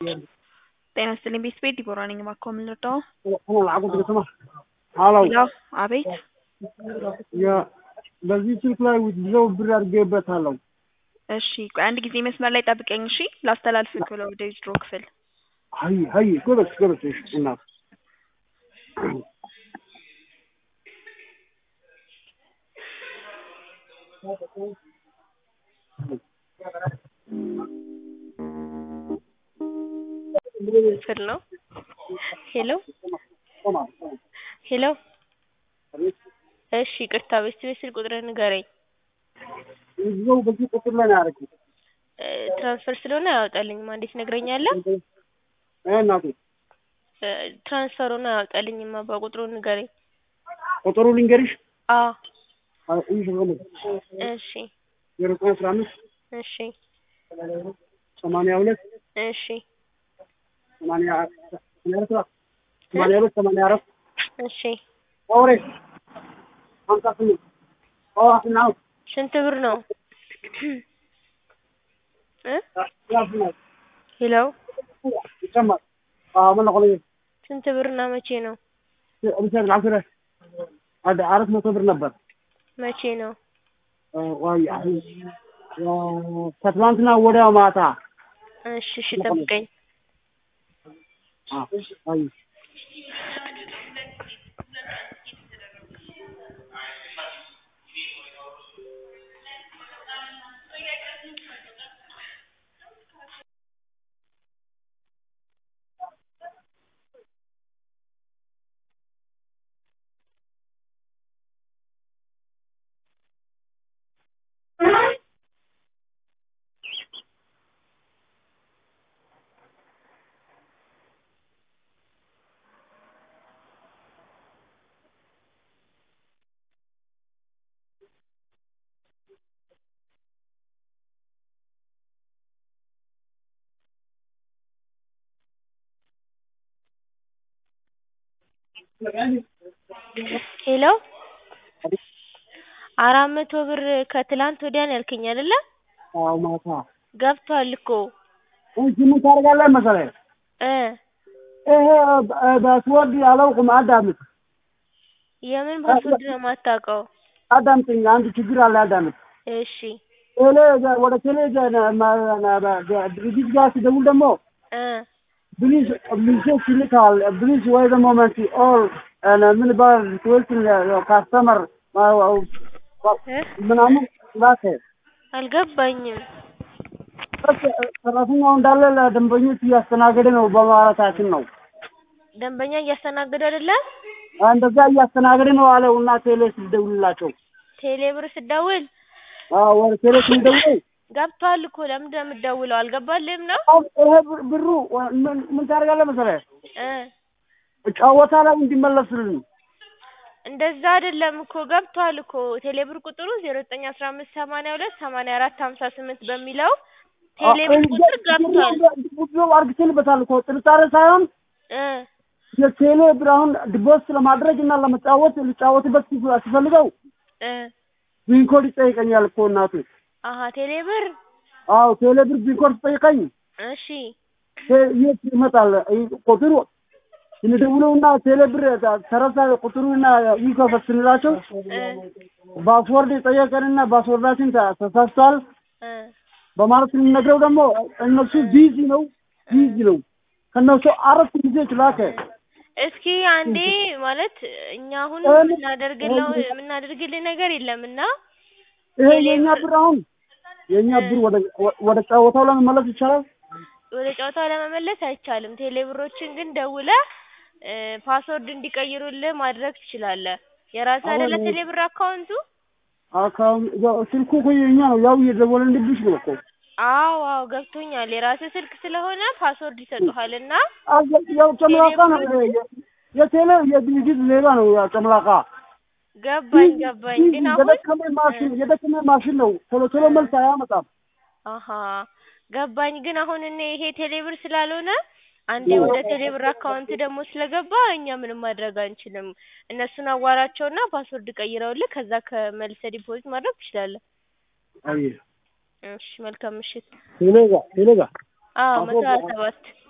ጤና ይስጥልኝ ቤት ቤት ዲቦራ ነኝ። እባክዎ ምን ልርዳዎ? ሀሎ ሄሎ አቤት የ- በዚህ ስልክ ላይ ውዝድረው ብር አድርጌበታለሁ። እሺ ቆይ አንድ ጊዜ መስመር ላይ ጠብቀኝ እሺ ላስተላልፍክ ብለው ወደ ዊዝድሮ ክፍል ሀይ ሀይ ጎበዝ ጎበዝ እሺ እናት ክፍል ነው። ሄሎ ሄሎ እሺ ይቅርታ በስቲ ቤት ስልክ ቁጥርህን ንገረኝ። ውዝድረው በዚህ ቁጥር ላይ ነው ያደረኩት። እ ትራንስፈር ስለሆነ አያወጣልኝም አንዴ ትነግረኛለህ? እ እናቴ እ ትራንስፈሩን አያወጣልኝም አባ ቁጥሩን ንገረኝ። ቁጥሩ ልንገርሽ አዎ አ- ይህ ሆነ እሺ ዜሮ ዘጠኝ አስራ አምስት እሺ ሰማንያ ሁለት እሺ ሰማንያ ሰማንያ አራት ሰማንያ ሁለት ሰማንያ አራት እሺ ኦሬ ሀምሳ ስምንት ኦዋስና ስንት ብር ነው? እ ያስናል ሄሎ ይጨመር ምን ቆለ ስንት ብርና መቼ ነው? ብቻ አስረ አደ አራት መቶ ብር ነበር መቼ ነው? ዋይ ከትላንትና ወዲያ ማታ እሺ እሺ ጠብቀኝ። አይ ሄሎ አራት መቶ ብር ከትላንት ወዲያ ነው ያልከኝ አይደለ? አዎ ማታ ገብቷል እኮ እንጂ ምን ታደርጋለህ መሰለህ እ ይሄ በስወርድ አላውቅም አዳምጥ የምን ፓስወርድ ነው የማታውቀው? አዳምጥኝ አንድ ችግር አለ አዳምጥ እሺ ቴሌ ወደ ቴሌ ድርጅት ጋር ሲደውል ደግሞ እ ፕሊዝ ሚሴጅ ይልካል ፕሊዝ ወይ ደግሞ መንቲ ኦል ምን ባል ትዌልትን ካስተመር እ ምናምን ላከ አልገባኝም። ሰራተኛው እንዳለ ለደንበኞች እያስተናገደ ነው በማለታችን ነው ደንበኛ እያስተናገዱ አይደለ? እንደዛ እያስተናገደ ነው አለው እና ቴሌ ስደውልላቸው ቴሌ ብር ስደውል አዎ ወደ ቴሌ ስንደውል ገብቷል እኮ ለምንድን ነው የምትደውለው? አልገባልህም ነው? አሁን ይሄ ብር- ብሩ ምን ምን ታደርጋለህ መሰለህ እ ጨዋታ ላይ እንዲመለስልን እንደዛ አይደለም እኮ ገብቷል እኮ ቴሌ ብር ቁጥሩ ዜሮ ዘጠኝ አስራ አምስት ሰማንያ ሁለት ሰማንያ አራት ሀምሳ ስምንት በሚለው ቴሌ ብር ቁጥር ገብቷል ብዙ አርግቼልበታል እኮ ጥርጣሬ ሳይሆን እ የቴሌ ብር አሁን ዲቦስ ለማድረግ እና ለመጫወት ልጫወትበት ሲፍ- ሲፈልገው እ ቢንኮድ ይጠይቀኛል እኮ እናቱ። አሀ ቴሌ ብር አዎ ቴሌ ብር ቢንኮድ ሲጠይቀኝ እሺ ቴ- የት ይመጣል ይ- ቁጥሩ ስንደውለውና ቴሌ ብር ተረሳ ቁጥሩና ይከፈት ስንላቸው እ ፓስወርድ ጠየቀንና ፓስወርዳችን ተ- ተሳስቷል እ በማለት ስንነግረው ደግሞ እነሱ ቢዚ ነው ቢዚ ነው ከነሱ አራት ጊዜዎች ላከ። እስኪ አንዴ ማለት እኛ አሁን እ- የምናደርግለው የምናደርግልህ ነገር የለም እና ይሄ ቴሌ የኛ ብር- ብር አሁን የኛ ብር ወደ ወደ ጨዋታው ለመመለስ ይቻላል። ወደ ጨዋታው ለመመለስ አይቻልም። ቴሌ ብሮችን ግን ደውለህ እ ፓስወርድ እንዲቀይሩልህ ማድረግ ትችላለህ። የራስህ አይደለ አሁን- ቴሌ ብር አካውንቱ? አካባቢ ያው ስልኩ እኮ የኛ ነው። ያው እየደወለልብሽ ነው እኮ አዎ አዎ ገብቶኛል። የራስህ ስልክ ስለሆነ ፓስወርድ ይሰጡሃል እና አዘ- ያው ጨምላቃ ነው የ- የቴሌ የድርጅት ሌባ ነው። ያው ጨምላቃ ገባኝ ገባኝ። ግን አሁን የደከመ ማሽን የደከመ ማሽን ነው። ቶሎ ቶሎ መልስ አያመጣም። አሀ ገባኝ። ግን አሁን እኔ ይሄ ቴሌ ብር ስላልሆነ አንዴ ወደ ቴሌ ብር አካውንት ደግሞ ስለገባ እኛ ምንም ማድረግ አንችልም። እነሱን አዋራቸውና ፓስወርድ ቀይረውልህ ከዛ ከመልሰህ ዲፖዚት ማድረግ ትችላለህ። አየህ እሺ መልካም ምሽት። ቴሌ ጋር ቴሌ ጋር አዎ መቶ ሀያ ሰባት